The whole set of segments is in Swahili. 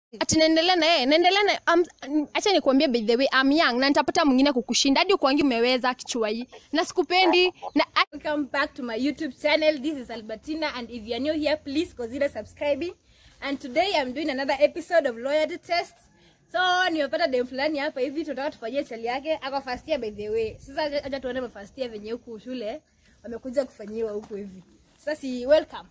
ati naendelea na yeye naendelea na um, acha nikwambie by the way I'm young na nitapata mwingine kukushinda hadi ukwangi umeweza kichwa hii na sikupendi na Welcome back to my YouTube channel. This is Albertina, and if you are new here, please consider subscribing. And today I'm doing another episode of loyalty test. So nimepata dem fulani hapa hivi, tunataka tufanyie chali yake. Ako first year by the way. Sasa acha acha tuone ma first year venye huku shule wamekuja kufanyiwa huku hivi. Sasa si welcome.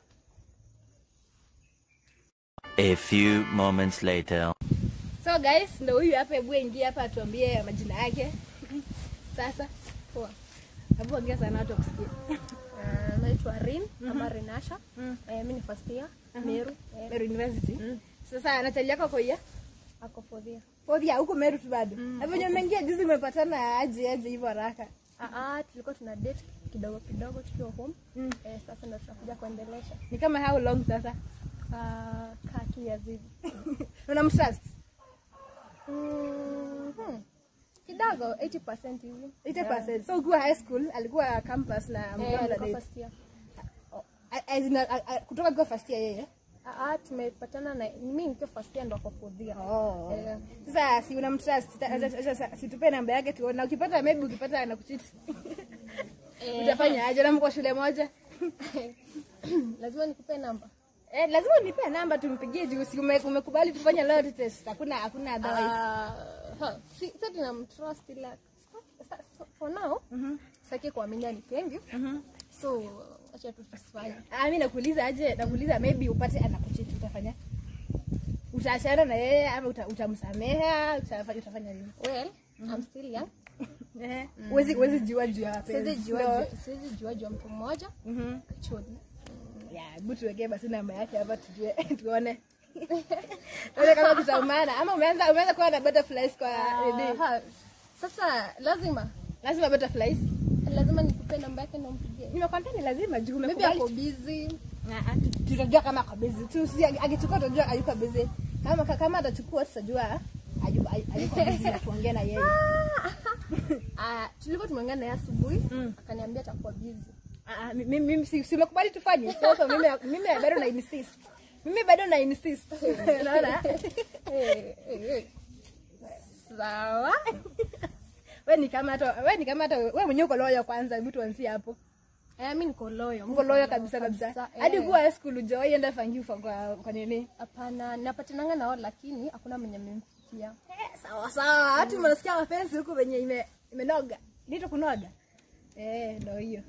A few moments later. So guys, ndo huyu hapa, hebu ingia hapa atuambie majina yake. Sasa poa. Hebu ongea sana watu wakusikie. uh, naitwa Rin ama Rinasha eh, mimi ni first year Meru eh, Meru University. Sasa na chali yako kwa hiyo? ako fourth year Fodhia huko Meru tu bado. Na venye umeingia juzi umepatana aje aje hivyo haraka. ah ah tulikuwa tuna date kidogo kidogo tukiwa home Mm. eh, sasa ndio tunakuja kuendelesha Ni kama how long sasa? uh, kaa tu years hivi Unamtrust? mm, hmm. kidogo 80% hivi 80%. So ukiwa high school alikuwa campus na eh, mkiwa mna alikuwa date. first year A- as in, a- a- Kutoka kwa first year yeye. ah ah tumepatana na mimi nikiwa first year ndo ako fourth year Oh. Eh, Sasa si unamtrust, Sita- acha- acha- acha- situpe namba yake tuone. Na ukipata maybe ukipata anakucheat. eh, Utafanya aje na mko shule moja? lazima nikupe namba Eh, lazima unipe namba tumpigie juu si ume- umekubali tufanye loyalty test. Hakuna hakuna otherwise. Ah, ha, si sasa tunamtrust ila sa- so- for now sitaki kuamini anipendi so acha tu tusifanye Ah, mimi nakuuliza aje, nakuuliza maybe upate anakucheat utafanya? Utaachana na yeye ama uta, utamsameha, utafanya utafanya nini? well I'm still young Eh, huwezi huwezi jua juu ya siwezi mapenzi. jua No. juu- siwezi jua juu ya mtu mmoja Mhm. actually Ya, hebu tuwekee basi namba yake hapa tujue tuone. Tuone kama tutaumana ama umeanza umeanza kuwa na butterflies kwa nini? ha, sasa lazima Lazima butterflies. lazima nikupe namba yake ndo mpigie Nimekwambia ni lazima juu maybe umekubali. ako busy Ah, ah, tu- tutajua kama ako busy tu. Si akichukua tutajua hayuko busy. Kama kama atachukua tutajua hayuko hayuko busy na tuongee na yeye. ah tulikuwa tumeongea naye asubuhi Mm. akaniambia atakuwa busy Ah, mi- mimi mimi si si umekubali tufanye. Sasa mimi mimi bado na insist. Mimi bado na insist. Unaona? Eh, eh, eh. sawa Wewe ni kama hata wewe ni kama hata wewe mwenyewe uko loyo kwanza, hebu tuanzie hapo. Eh, mi niko loyo Uko loyo kabisa kabisa. Hadi eh. kuwa high school hujawahi enda fangiu kwa kwa kwa nini? Hapana, napatananga nao lakini hakuna mwenye amemfikia. Eh, sawa sawa. Hata mnasikia mapenzi huko venye ime imenoga. Nito kunoga. Eh, ndio hiyo.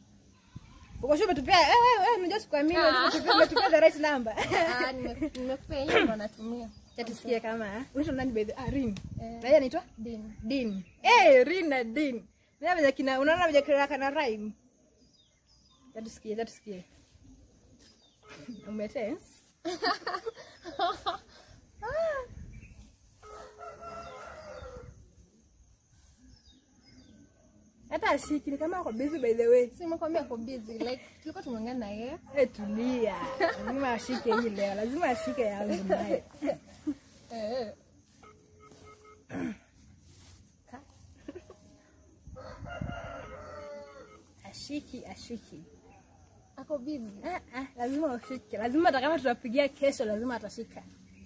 Uko shule umetupia eh wewe wewe unajua sikuamini Ah. umetupia umetupia the right number. Ah, nime- nimekupea hiyo ndo natumia. Acha tusikie kama unaitwa nani by the ah Rin. Eh. Na yeye anaitwa Din. Din. Eh, Rin na Din. Ndio vile kina unaona vile kina kana rhyme. Acha tusikie, acha tusikie. Umetense? Hata ashiki ni kama ako busy by the way. Si nimekwambia ako busy like tulikuwa tumeongea na yeye. Eh, tulia. Lazima ashike hii leo. Lazima ashike yangu naye. Eh. Ashiki, ashiki. Ako busy. Ah, ah, lazima ushike. Lazima hata kama tutapigia kesho lazima atashika.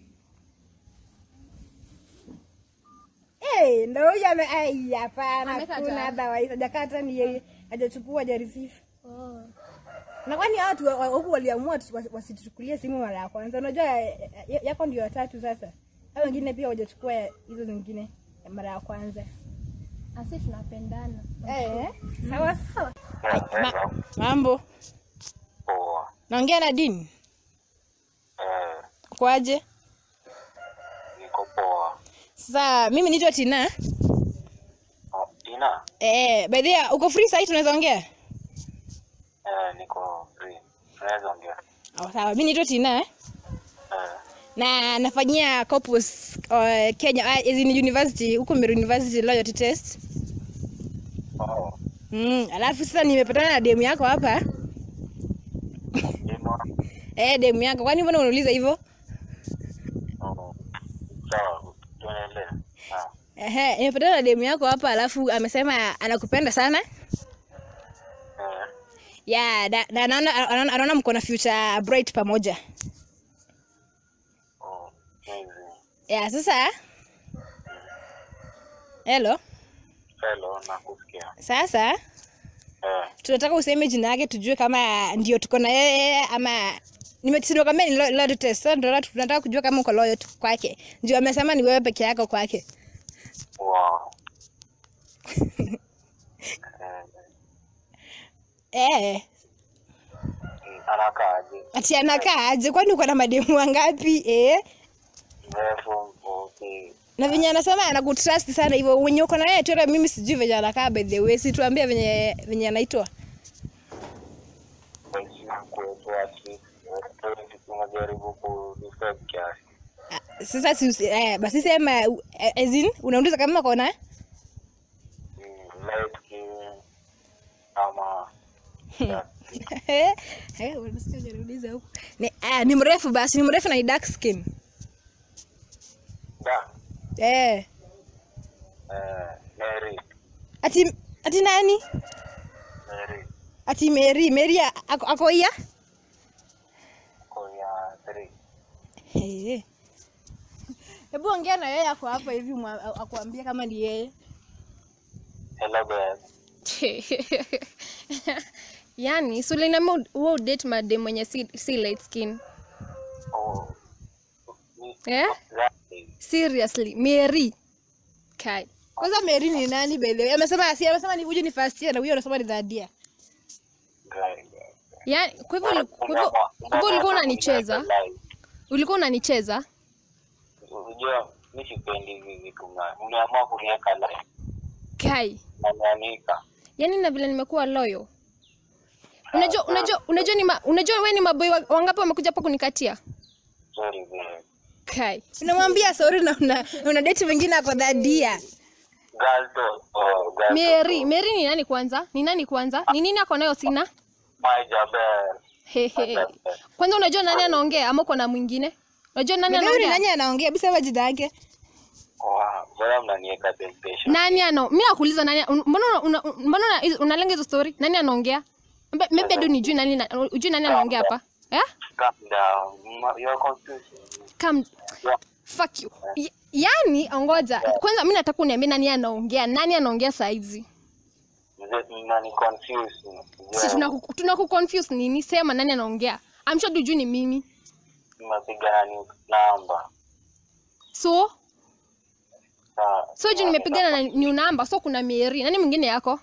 Eh, ndo huyu ame ai hapana Amekata. kuna otherwise hajakata ni yeye hajachukua hajareceive. Oh. Na kwani watu wa- wa- huku waliamua tu- wasi- wasituchukulie simu mara ya kwanza. Unajua ya- ya- yako ndio watatu sasa. Hao wengine pia hawajachukua hizo zingine ya mara ya kwanza. Asi tunapendana. Eh, sawa sawa. Hello. Mambo. Poa. Naongea na Dini. Eh, Kwaje? niko poa. Sasa mimi naitwa Tina. Oh, Tina? Eh, by the way, uko free sasa tunaweza ongea? Eh, niko free. Tunaweza ongea. Oh, sawa. Mimi naitwa Tina eh? Eh, na nafanyia corpus uh, Kenya uh, as in university huko Meru University loyalty test. oh, Mm, alafu sasa nimepatana na demu yako hapa. Dino. Eh, demu yako. Kwani mbona unauliza hivyo? Oh, sawa, tuendelee. Ah, Ehe, nimepatana na demu yako hapa alafu amesema anakupenda sana. eh, Yeah, na na anaona anaona- anaona mko na future bright pamoja. oh, amazing. ya sasa hello Hello, nakusikia. sasa Eh, tunataka useme jina yake tujue kama ndio tuko na yeye ama nimetisinokwambia ni lo- loyalty test so ndio tunataka kujua kama uko loyal tu kwake ndio amesema ni wewe peke yako kwake wow. Eh, eh mm, anakaaje? ati anakaa aje kwani uko na mademu wangapi eh Mrefu, mfupi? na venye anasema anakutrust sana hivyo wenye uko na yeye tu hata mimi sijui venye anakaa by the way si tuambie venye venye anaitwa Basi kwetu at least, eh, tunajaribu kudefend kiasi. Ah, sasa si usi- eh, basi sema eh, as in unauliza kama kona Mm, light skin ama Eh, eh, unasikia unauliza huku. Ni, ah, ni mrefu basi ni mrefu na ni dark skin da eh eh, Mary ati ati nani Mary ati Mary Mary a- ako, ako iya Korea 3 Eh. hebu ongea na yeye ako hapa hivi mwa- akuambie kama ni yeye Hello babe yani sulinama huo udate made mwenye si, si light skin oh ni- eh? Exactly. seriously mary kai kwanza Mary ni nani by the way amesema si amesema ni huyu ni first year na huyo anasema ni third year Right, right. yani kwa hivyo uli- kwa hivyo- kwa hivyo ulikuwa unanicheza ulikuwa unanicheza Unajua mi sipendi hivi vitu mna- mmeamua kuniweka live kai nanianika yani na vile nimekuwa loyo unajua unajua unajua ni ma, unajua wewe ni maboi wa- wangapi wamekuja hapa kunikatia sorry babe kai unamwambia sorry na una, una date mwingine ako third year girl to oh girl mary mary ni nani kwanza ni nani kwanza ni nini ako nayo sina my jabel Hehe. kwanza unajua nani anaongea ama uko na mwingine unajua nani By the way, ni anaongea nani anaongea hebu sema jina yake wow mbona mnaniweka temptation nani ano mi nakuuliza nani un- mbona una- una- mbona una- hizo- unalenga hizo story nani anaongea Mbe- maybe hadi unijui nani na- ujui nani anaongea hapa eh calm down Ma- you're confusing come yeah fuck you Y- yani ongoja kwanza mi nataka uniambie nani anaongea nani anaongea saizi mzee mnani confuse si tunaku tunaku confuse nini sema nani anaongea I'm sure dujui ni mimi mmepigana ni namba so Sawa. so juu nimepigana na new number so kuna Mary nani mwingine yako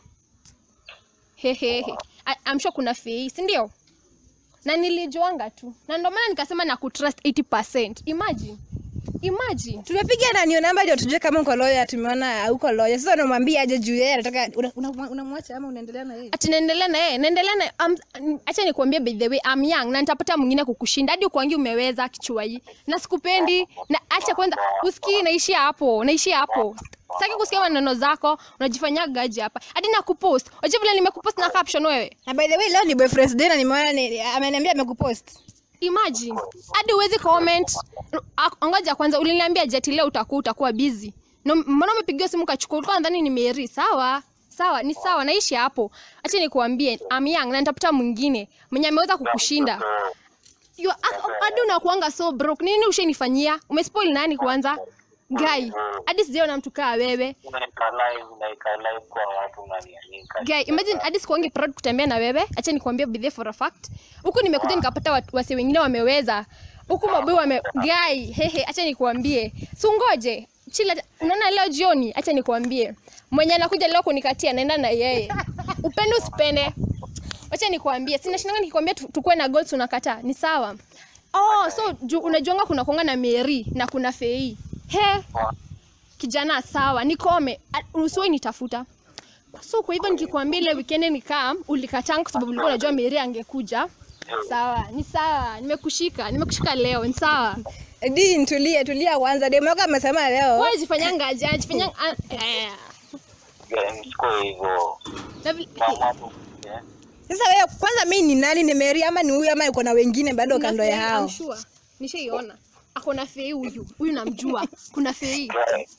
hehehe I- I'm sure kuna Fei si ndio na nilijuanga tu na ndio maana nikasema na kutrust 80% imagine imagine tumepiga na nio namba ndio tujue kama uko loya tumeona hauko loya sasa unamwambia aje juu yeye anataka unamwacha una, unamwacha ama unaendelea na yeye ati naendelea na yeye naendelea na um, acha nikuambie by the way I'm young na nitapata mwingine kukushinda hadi ukwangi umeweza kichwa hii na sikupendi na acha kwanza usikii naishia hapo naishia hapo sitaki kusikia maneno zako unajifanyia gaji hapa hadi na kupost unajua vile nimekupost na caption wewe na by the way leo ni boyfriend's day na nimeona ni, ameniambia amekupost imagine hadi uwezi comment A- ngoja kwanza uliniambia jeti leo utakuwa utakuwa busy Na mbona umepigiwa simu kachukua ulikuwa nadhani ni Mary sawa sawa ni sawa naishi hapo acha nikuambie I'm young na nitafuta mwingine mwenye ameweza kukushinda You- ah, hadi unakuanga so broke nini ushenifanyia umespoil nani kwanza guy hadi sijaona mtu kaa wewe Unaeka live unaeka live kwa watu unanianika guy imagine hadi sikuangi proud kutembea na wewe acha nikwambie bidhe for a fact huku nimekuja nikapata watu- wase wengine wameweza huku maboi wame guy hehe acha nikuambie sungoje chila unaona leo jioni acha nikuambie mwenye anakuja leo kunikatia naenda na yeye upende usipende acha nikuambie sina shinanga nikikwambia tu- tukuwe na goals unakataa ni sawa oh so ju, unajuanga kuna kuanga na Mary na kuna Fei he kijana sawa nikome A- usiwe nitafuta so kwa hivyo nikikwambia ile weekend nikaa ulikataa kwa sababu ulikuwa unajua Mary angekuja sawa ni sawa nimekushika nimekushika leo ni sawa di tulie tulia kwanza demu yako amesema leo wewe jifanyanga aje jifanyanga ah, eh. msiko hivyo Na vile- mama tu eh, sasa wewe kwanza mi ni nani ni Mary ama ni huyu ama uko na wengine bado kuna kando ya Fei, hao I'm sure. nishaiona ako na Fei huyu huyu namjua kuna Fei right.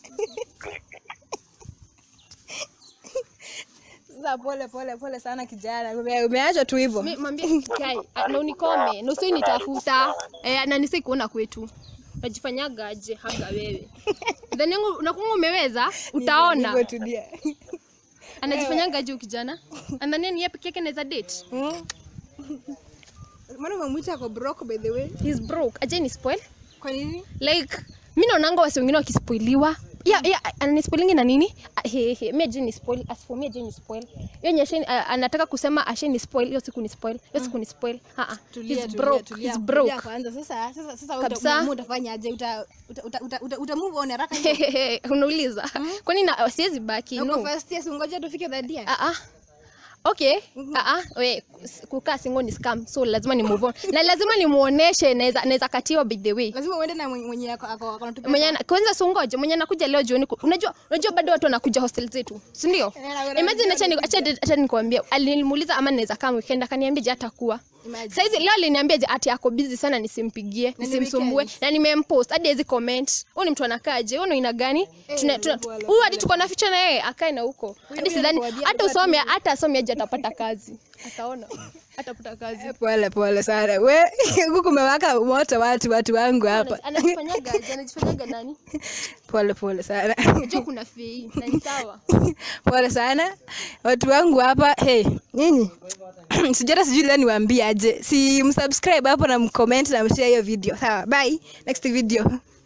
sasa pole pole pole sana kijana Ume- umeachwa tu hivyo Mi- mwambie kai ah, na unikome na usiwe nitafuta eh, na nisai kuona kwetu unajifanyaga aje haga wewe then yangu unakunga umeweza utaona Niko tulia. anajifanyaga aje huyu kijana andhania ni yeye peke yake anaweza date Mm. Mbona umemwita ako broke by the way? he's broke aje ni spoil Kwa nini? like mi naonanga wasi wengine wakispoiliwa yeah, yeah, ananispoilingi na nini Ah, he, he, mi aje ni spoil as for me aje ni spoil hiyo nye asheni- ah, anataka kusema ashe ni spoil hiyo siku ni spoil hiyo siku ni spoil ah ah Tulia, he's tulia, broke tulia, he's tulia broke kwanza. Sasa sasa sasa wewe Kabisa. uta- uta- utafanyaje? Uta uta uta, uta, uta, uta move on haraka hivyo? unauliza kwani na siwezi baki Na no uko first year, si ungoja tufike third year? ah ah okay ah ah we kukaa single ni scam so lazima ni move on na lazima nimuoneshe naweza naweza katiwa by the way Lazima uende na mwenye mwenye ako ako ako anatupia mwenye ana- kwanza sungoje mwenye anakuja leo jioni ku- unajua unajua bado watu wanakuja hostel zetu si ndio Eh, na- na- imagine acha ni- acha acha nikwambie alinimuuliza ama naweza kama weekend akaniambia je hatakuwa Imagine. saizi leo aliniambia je ati ako busy sana nisimpigie ni nisimsumbue weekend. na nimempost hadi hizi comment huyu ni mtu anakaje huyu ni aina gani Tuna- tuna- pole, huyu hadi tuko na ficha na yeye akae na huko hadi huyu sidhani anakuambia hata alikuwa usome hata asome aje atapata kazi ataona atapata kazi Pole pole sana. We huku kumewaka moto watu watu wangu hapa. anajifanyaga aje anajifanyaga nani Pole pole sana. unajua kuna fei na ni sawa Pole sana. Watu wangu hapa, hey, nyinyi. Sijata sijui leo niwaambie aje. Si msubscribe hapo na mcomment na mshare hiyo video. Sawa, bye. Next video.